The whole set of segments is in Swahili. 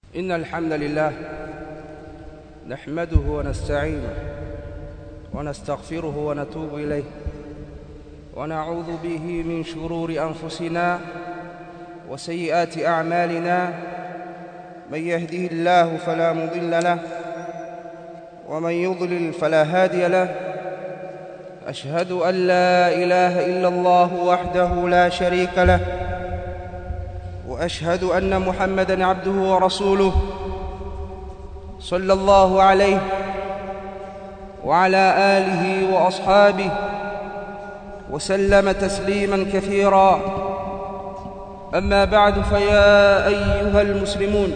إن الحمد لله نحمده ونستعينه ونستغفره ونتوب إليه ونعوذ به من شرور أنفسنا وسيئات أعمالنا من يهده الله فلا مضل له ومن يضلل فلا هادي له أشهد أن لا إله إلا الله وحده لا شريك له واشهد ان محمدا عبده ورسوله صلى الله عليه وعلى اله واصحابه وسلم تسليما كثيرا اما بعد فيا ايها المسلمون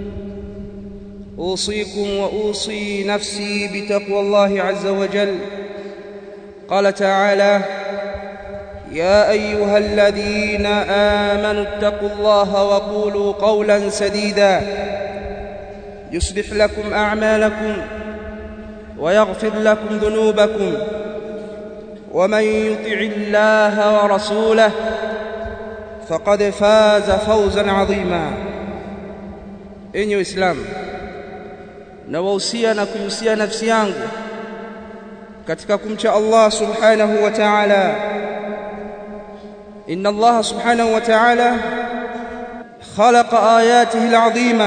اوصيكم واوصي نفسي بتقوى الله عز وجل قال تعالى يا ايها الذين امنوا اتقوا الله وقولوا قولا سديدا يصلح لكم اعمالكم ويغفر لكم ذنوبكم ومن يطع الله ورسوله فقد فاز فوزا عظيما enyi waislamu nawahusia na kuihusia nafsi yangu katika kumcha allah subhanahu wa ta'ala إن الله سبحانه وتعالى خلق آياته العظيمة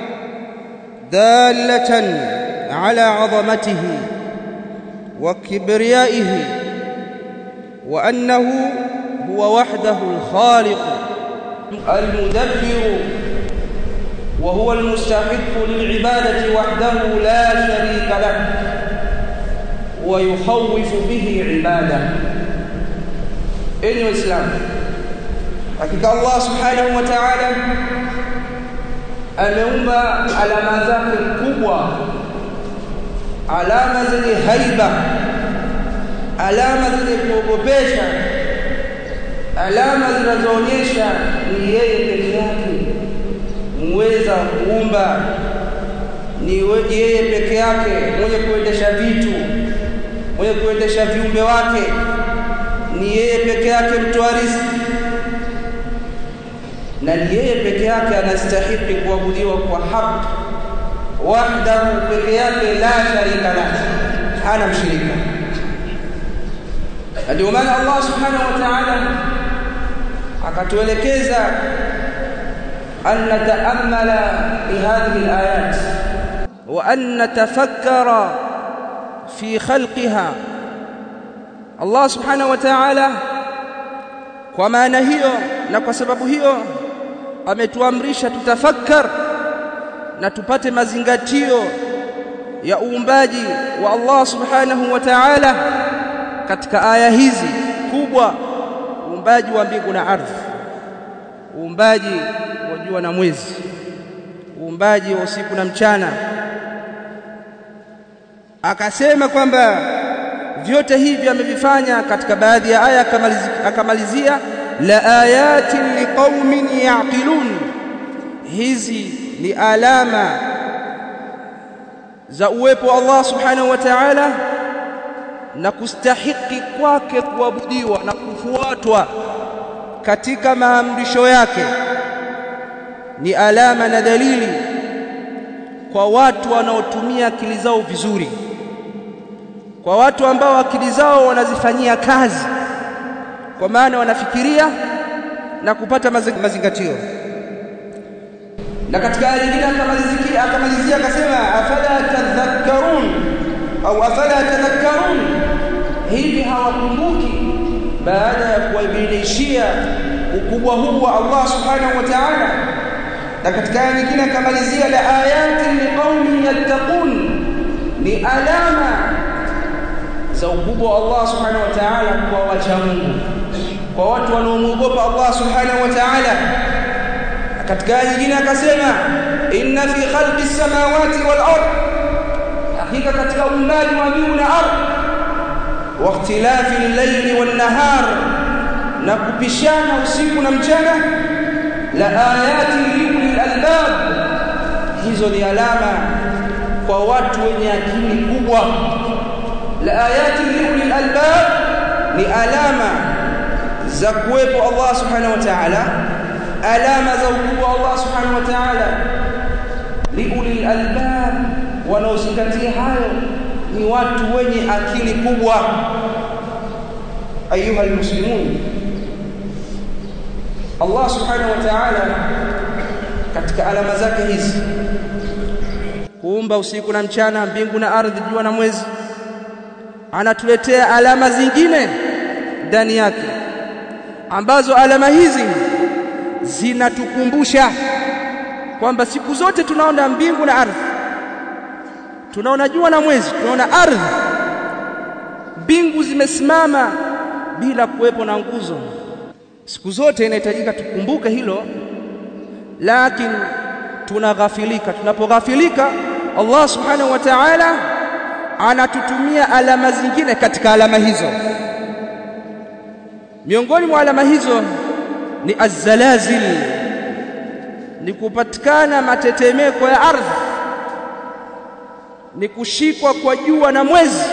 دالة على عظمته وكبريائه وأنه هو وحده الخالق المدبر وهو المستحق للعبادة وحده لا شريك له ويخوف به عباده enyi waislamu hakika allah subhanahu wa taala ameumba alama zake kubwa alama zenye haiba alama zenye kuogopesha alama zinazoonyesha ni yeye peke yake muweza kuumba ni yeye peke yake mwenye kuendesha vitu mwenye kuendesha viumbe wake ni yeye peke yake mtoa riziki na ni yeye peke yake anastahili kuabudiwa kwa haki wahdahu peke yake la sharika lahu hana mshirika na ndio maana Allah subhanahu wa ta'ala akatuelekeza an nataammala bihadhihi alayat wa an natafakkara fi khalqiha Allah subhanahu wa ta'ala kwa maana hiyo na kwa sababu hiyo ametuamrisha tutafakkar na tupate mazingatio ya uumbaji wa Allah subhanahu wa ta'ala katika aya hizi kubwa uumbaji wa mbingu na ardhi uumbaji wa jua na mwezi uumbaji wa usiku na mchana akasema kwamba vyote hivi amevifanya katika baadhi ya aya akamalizia la ayatin liqaumin yaqilun hizi ni alama za uwepo wa Allah subhanahu wa ta'ala na kustahiki kwake kuabudiwa na kufuatwa katika maamrisho yake ni alama na dalili kwa watu wanaotumia akili zao vizuri kwa watu ambao akili zao wanazifanyia kazi kwa maana wanafikiria na kupata mazingatio na katika aya nyingine akamalizia akamalizia akasema afala tadhakkarun au afala tadhakkarun hivi hawakumbuki baada ya kuwabainishia ukubwa huu wa Allah subhanahu wa ta'ala na katika aya nyingine akamalizia la ayatin liqaumin yattaqun ni alama za ukubwa wa Allah subhanahu wa ta'ala kwa wacha Mungu kwa watu wanaomwogopa Allah subhanahu wa ta'ala katika aya nyingine akasema inna fi khalqis samawati wal ard hakika katika uumbaji wa mbingu na ardhi wa ikhtilafi al-layli wan nahar na kupishana usiku na mchana la ayati liulil albab hizo ni alama kwa watu wenye akili kubwa la ayati liulil albab ni alama za kuwepo Allah subhanahu wa ta'ala alama za ukubwa Allah subhanahu wa ta'ala liulil albab wanaozingatia hayo ni watu wenye akili kubwa ayuha almuslimun Allah subhanahu wa ta'ala katika alama zake hizi kuumba usiku na mchana mbingu na ardhi jua na mwezi anatuletea alama zingine ndani yake ambazo alama hizi zinatukumbusha kwamba siku zote tunaona mbingu na ardhi tunaona jua na mwezi tunaona ardhi mbingu zimesimama bila kuwepo na nguzo siku zote inahitajika tukumbuke hilo lakini tunaghafilika tunapoghafilika Allah subhanahu wa ta'ala anatutumia alama zingine katika alama hizo miongoni mwa alama hizo ni azzalazil ni kupatikana matetemeko ya ardhi ni kushikwa kwa jua na mwezi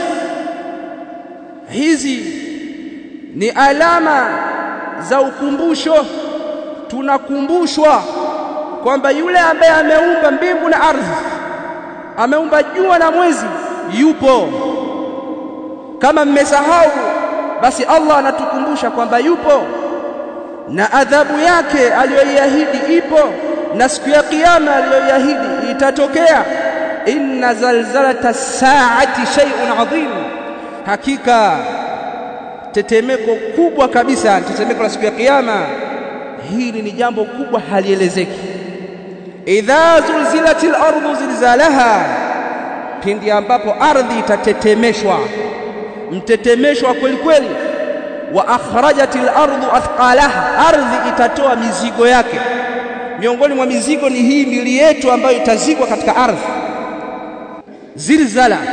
hizi ni alama za ukumbusho tunakumbushwa kwamba yule ambaye ameumba mbingu na ardhi ameumba jua na mwezi yupo kama mmesahau basi Allah anatukumbusha kwamba yupo na adhabu yake aliyoiahidi ipo na siku ya kiyama aliyoiahidi itatokea inna zalzalata saati shay'un adhim hakika tetemeko kubwa kabisa tetemeko la siku ya kiyama hili ni jambo kubwa halielezeki idha zulzilatil ardu zilzalaha pindi ambapo ardhi itatetemeshwa mtetemeshwa kweli kweli wa akhrajatil ardu athqalaha ardhi itatoa mizigo yake miongoni mwa mizigo ni hii mili yetu ambayo itazikwa katika ardhi zilzala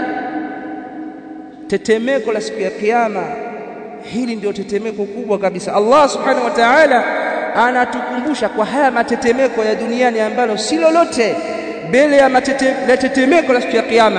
tetemeko la siku ya kiyama hili ndio tetemeko kubwa kabisa Allah subhanahu wa ta'ala anatukumbusha kwa haya matetemeko ya duniani ambalo si lolote mbele ya matetemeko la siku ya kiyama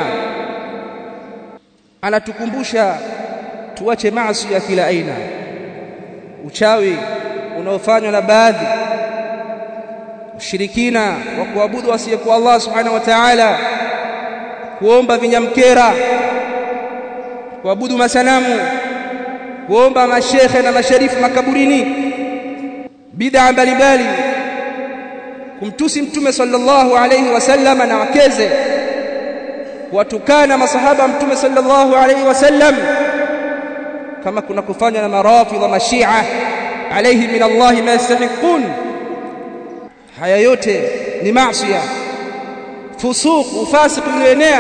anatukumbusha tuache maasi ya kila aina uchawi unaofanywa na baadhi ushirikina wa kuabudu asiyekuwa Allah subhanahu wa ta'ala kuomba vinyamkera kuabudu masanamu kuomba mashekhe na masharifu makaburini bid'a mbalimbali kumtusi mtume sallallahu alayhi wasallam na wakeze kuwatukana masahaba mtume sallallahu alayhi wasallam kama kuna kufanya na marafidh wa mashia alayhi min Allah ma yastahiqun haya yote ni maasi fusuq ufasiq ulioenea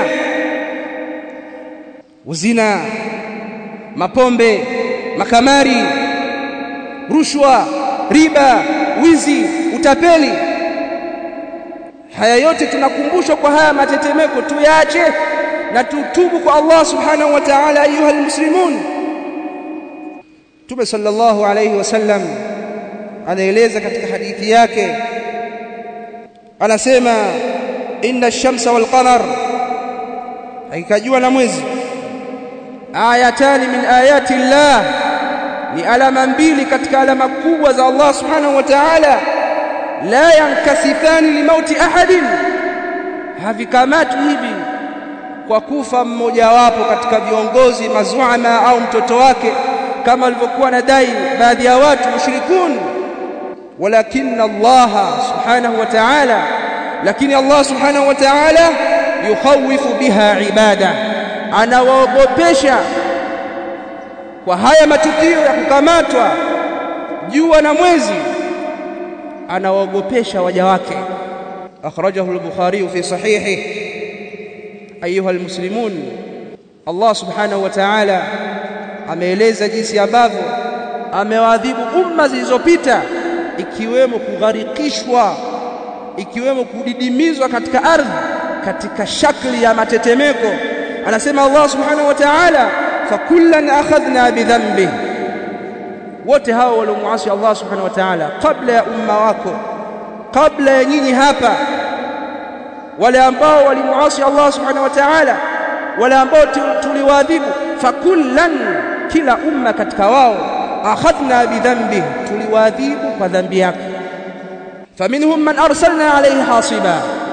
uzina mapombe makamari rushwa riba wizi utapeli haya yote tunakumbushwa kwa haya matetemeko tuyaache na tutubu kwa Allah subhanahu wa ta'ala ayuha almuslimun Mtume sallallahu alayhi wasallam anaeleza katika hadithi yake anasema inna ash-shamsa wal qamar hakika jua na mwezi ayatani min ayati Allah ni alama mbili katika alama kubwa za Allah subhanahu wa ta'ala la yankasifani limauti ahadin havikamati hivi kwa kufa mmoja wapo katika viongozi mazuama au mtoto wake kama walivyokuwa nadai baadhi ya watu mushrikun walakin Allah subhanahu wa ta'ala lakini Allah subhanahu wa ta'ala yukhawifu biha ibada anawaogopesha kwa haya matukio ya kukamatwa jua na mwezi anawaogopesha waja wake akhrajahu al-bukhari fi sahihi ayuha almuslimun Allah subhanahu wa ta'ala ameeleza jinsi ambavyo amewaadhibu umma zilizopita ikiwemo kugharikishwa ikiwemo kudidimizwa katika ardhi katika shakli ya matetemeko anasema Allah subhanahu wa ta'ala fakullan akhadhna bidhanbi wote hao waliomuasi Allah subhanahu wa ta'ala kabla ya umma wako kabla ya nyinyi hapa wale ambao walimuasi Allah subhanahu wa ta'ala wale ambao tuliwaadhibu fakullan kila umma katika wao akhadhna bidhanbi tuliwaadhibu kwa dhambi yake faminhum man arsalna alayhi hasiba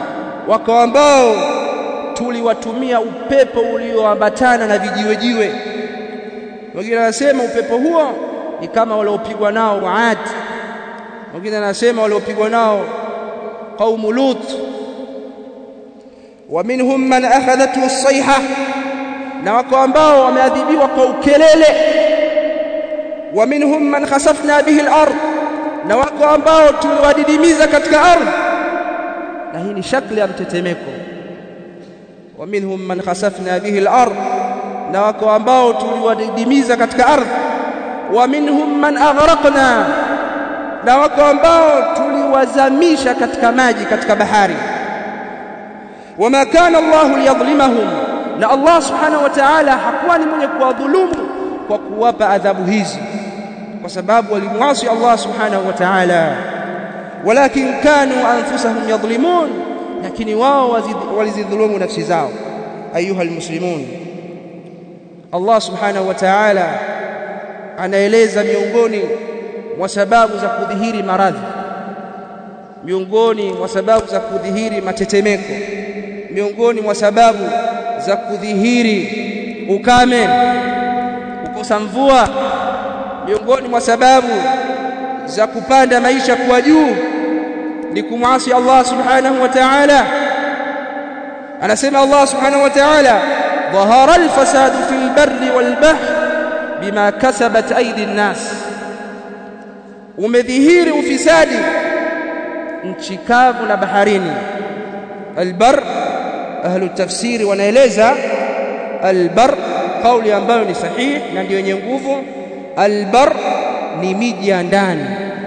wako ambao tuliwatumia upepo ulioambatana na vijiwejiwe wengine wanasema upepo huo ni kama waliopigwa nao Aad wengine wanasema waliopigwa nao qaumu Lut wa minhum man akhadathu as-sayha na wako ambao wameadhibiwa kwa ukelele wa minhum man khasafna bihi al-ard na wako ambao tuliwadidimiza katika ardhi na hii ni shakli ya mtetemeko wa minhum man khasafna bihi al-ard na wako ambao tuliwadidimiza katika ardhi wa minhum man aghraqna na wako ambao tuliwazamisha katika maji katika bahari wama kana Allah liyadhlimahum na Allah subhanahu wa ta'ala hakuwa ni mwenye kuwadhulumu kwa kuwapa adhabu hizi kwa sababu walimwasi Allah subhanahu wa ta'ala walakin kanu anfusahum yadhlimun lakini wao walizidhulumu nafsi zao ayuha almuslimun Allah subhanahu wa ta'ala anaeleza miongoni mwa sababu za kudhihiri maradhi miongoni mwa sababu za kudhihiri matetemeko miongoni mwa sababu za kudhihiri ukame kukosa mvua miongoni mwa sababu za kupanda maisha kwa juu ni kumwasi Allah subhanahu wa ta'ala anasema Allah subhanahu wa ta'ala ظهر الفساد في البر والبحر بما كسبت أيدي الناس umedhihiri ufisadi nchi kavu na baharini albar ahlu tafsiri wanaeleza albar kauli ambayo ni sahihi na ndio yenye nguvu albar ni miji ya ndani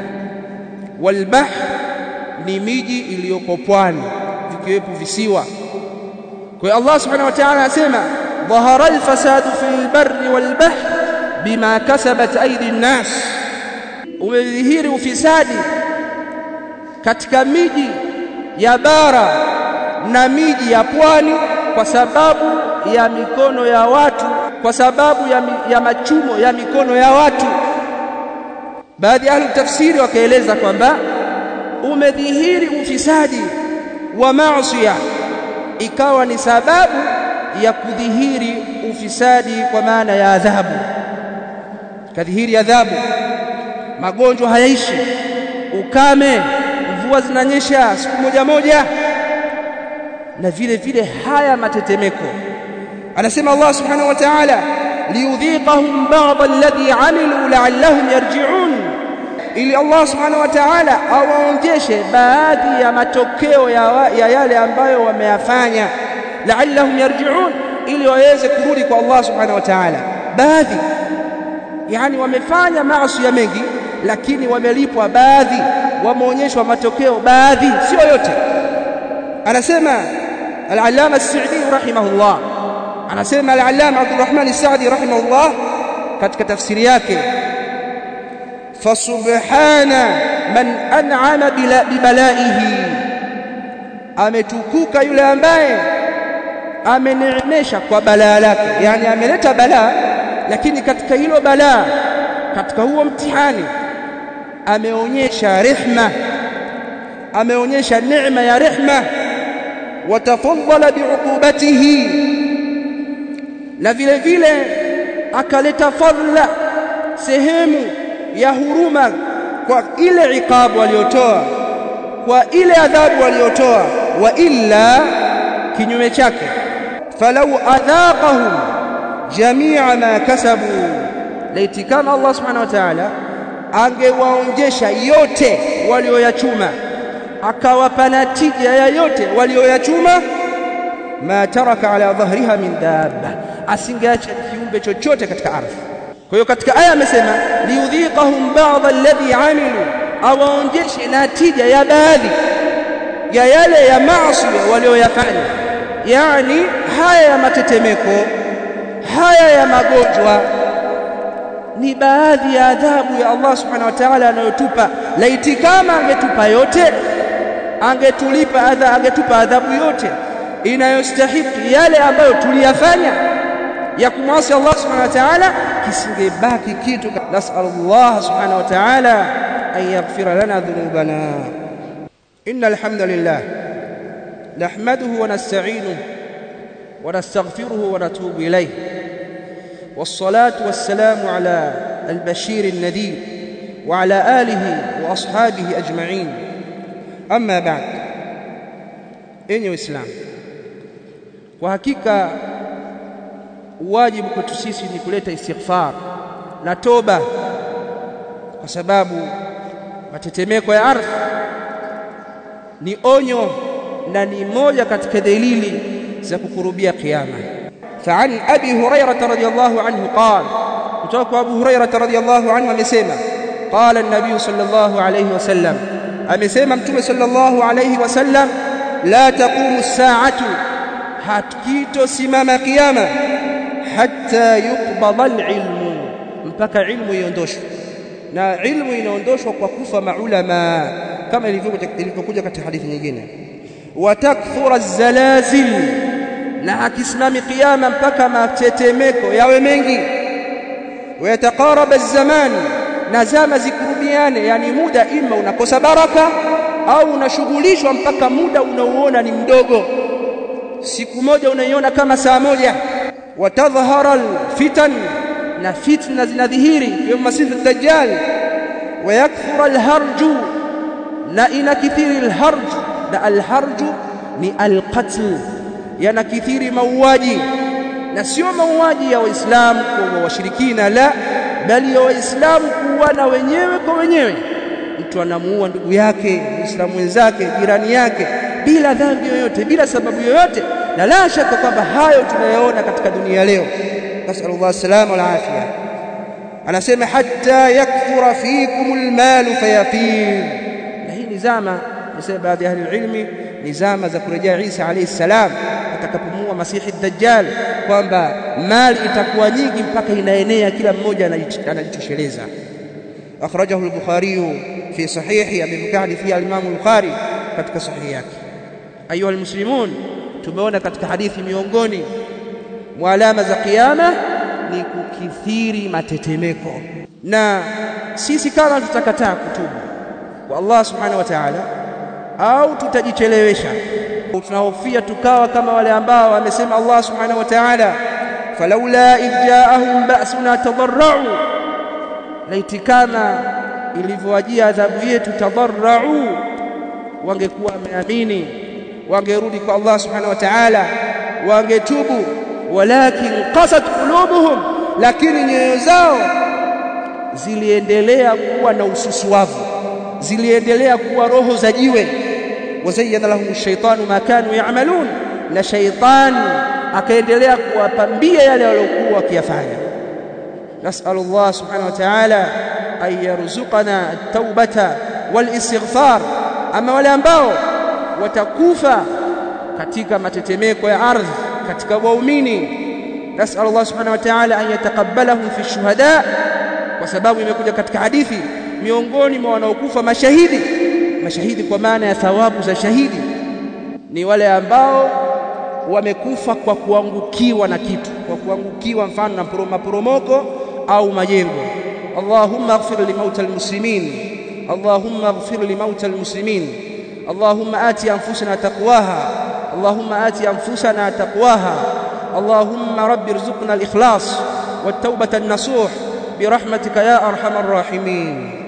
walbahr ni miji iliyoko pwani vikiwepo visiwa kwa hiyo Allah subhanahu wa ta'ala anasema dhahara alfasadu fil barri wal bahr bima kasabat aidi nnas umedhihiri ufisadi katika miji ya bara na miji ya pwani kwa sababu ya mikono ya watu kwa sababu ya, mi, ya machumo ya mikono ya watu baadhi ya ahli tafsiri wakaeleza kwamba umedhihiri ufisadi wa maasiya ikawa ni sababu ya kudhihiri ufisadi kwa maana ya adhabu kadhihiri adhabu magonjwa hayaishi ukame mvua zinanyesha siku moja moja na vile vile haya matetemeko anasema Allah subhanahu wa ta'ala liyudhiqahum ba'd alladhi amilu la'allahum yarji'un ili Allah subhanahu wa ta'ala awaonjeshe baadhi ya matokeo ya, wa, ya yale ambayo wameyafanya la'allahum yarji'un ili waweze kurudi kwa Allah subhanahu wa ta'ala baadhi yani wamefanya maasi ya mengi lakini wamelipwa baadhi wameonyeshwa matokeo baadhi sio yote anasema al-allama as-sa'di rahimahullah anasema al-allama Abdurrahman as-Sa'di rahimahullah katika tafsiri yake fasubhana man an'ama bibalaihi ametukuka yule ambaye ameneemesha kwa balaa lake yani ameleta balaa lakini katika hilo balaa katika huo mtihani ameonyesha rehma ameonyesha neema ya rehma watafadhala biuqubatihi na vile vile akaleta fadhila sehemu ya huruma kwa ile ikabu aliyotoa kwa ile adhabu aliyotoa wa illa kinyume chake falau adhaqahum jamia ma kasabu laiti kama Allah subhanahu wa ta'ala angewaonjesha yote walioyachuma akawapa natija ya yote walioyachuma ma taraka ala dhahriha min dabba asingeacha kiumbe chochote katika ardhi kwa hiyo katika aya amesema liudhiqahum ba'd alladhi amilu awaonjeshe natija ya baadhi ya yale ya maasi walioyafanya yani haya ya matetemeko haya ya magonjwa ni baadhi ya adhabu ya Allah subhanahu wa ta'ala anayotupa laiti kama angetupa yote angetulipa adha angetupa adhabu yote inayostahiki yale ambayo tuliyafanya ya kumwasi Allah subhanahu wa ta'ala kisingebaki kitu nas'alullah subhanahu wa ta'ala an yaghfira lana dhunubana innal hamdalillah نحمده ونستعينه ونستغفره ونتوب إليه والصلاة والسلام على البشير النذير وعلى آله وأصحابه أجمعين أما بعد enyi waislamu kwa hakika wajibu kwetu sisi ni kuleta istighfar na toba kwa sababu matetemeko ya ardhi ni onyo na ni moja katika dalili za kukurubia kiyama فعن أبي هريرة رضي الله عنه قال kutoka Abu Hurairah radhiyallahu anhu amesema qala an-nabiy sallallahu alayhi wasallam amesema mtume sallallahu alayhi wasallam la taqumu as-sa'atu hakito simama kiyama hatta yuqbada al-ilmu mpaka ilmu iondoshwe na ilmu inaondoshwa kwa kufa maulama kama ilivyokuja katika hadithi nyingine watakthura az-zalazil na akisimami kiyama mpaka matetemeko yawe mengi ويتقارب الزمان na zama zikurubiane yani muda ima unakosa baraka au unashughulishwa mpaka muda unaoona ni mdogo siku moja unaiona kama saa moja watadhhara alfitan na fitna zinadhihiri yawm masih ad-dajjal wayakthura alharju na inakithiri alharj na alharju ni alqatl yanakithiri mauaji na sio mauaji ya waislamu kwa washirikina la bali ya waislamu kuuana wenyewe kwa wenyewe mtu anamuua ndugu yake muislamu mwenzake jirani yake bila dhambi yoyote bila sababu yoyote na la shaka kwamba hayo tunayaona katika dunia leo nasallallahu salama wal afia anasema hatta yakthura fikum almal fayafir na hii ni zama nasema baadhi ya ahli ilmi ni zama za kurejea Isa alayhi salam atakapomua masihi dajjal kwamba mali itakuwa nyingi mpaka inaenea kila mmoja anajitosheleza akhrajahu al-bukhari fi sahihi amepokea hadithi ya Imam al-Bukhari katika sahihi yake ayuha almuslimun tumeona katika hadithi miongoni mwa alama za kiyama ni kukithiri matetemeko na sisi kama tutakataa kutubu kwa Allah subhanahu wa ta'ala au tutajichelewesha tunahofia tukawa kama wale ambao wamesema Allah subhanahu wa ta'ala falaula idjaahum ba'suna tadarra'u laiti kama ilivyowajia adhabu yetu tadarra'u wangekuwa wameamini wangerudi kwa Allah subhanahu wa ta'ala wangetubu walakin qasat qulubuhum lakini nyoyo zao ziliendelea kuwa na ususuavu ziliendelea kuwa roho za jiwe wazayyana lahum ash-shaytanu ma kanu ya'malun na shaytan akaendelea kuwapambia yale waliokuwa wakiyafanya nas'al Allah subhanahu wa ta'ala ay yarzuqana at-taubata wal-istighfar ama wale ambao watakufa katika matetemeko ya ardhi katika waumini nas'al Allah subhanahu wa ta'ala an yataqabbalahum fi shuhada kwa sababu imekuja katika hadithi miongoni mwa wanaokufa mashahidi mashahidi kwa maana ya thawabu za shahidi ni wale ambao wamekufa kwa kuangukiwa na kitu kwa kuangukiwa mfano na maporomoko au majengo Allahumma ighfir li mauta almuslimin Allahumma ighfir li mauta almuslimin Allahumma ati anfusana taqwaha Allahumma ati anfusana taqwaha Allahumma rabbi irzuqna al-ikhlas wat-tawbata an-nasuh برحمتك يا ارحم الراحمين